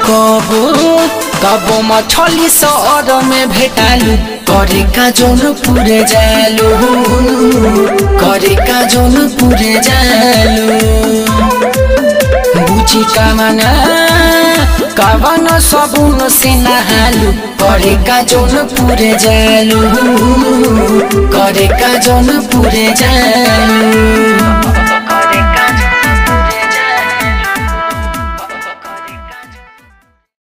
कबो कबो मछली सर में भेटालु करे का जोन पुरे जालु करे का जोन पुरे जालु बुझी कामना कवन सबुन से नहालु करे का जोन पुरे जालु करे का जोन पुरे जालु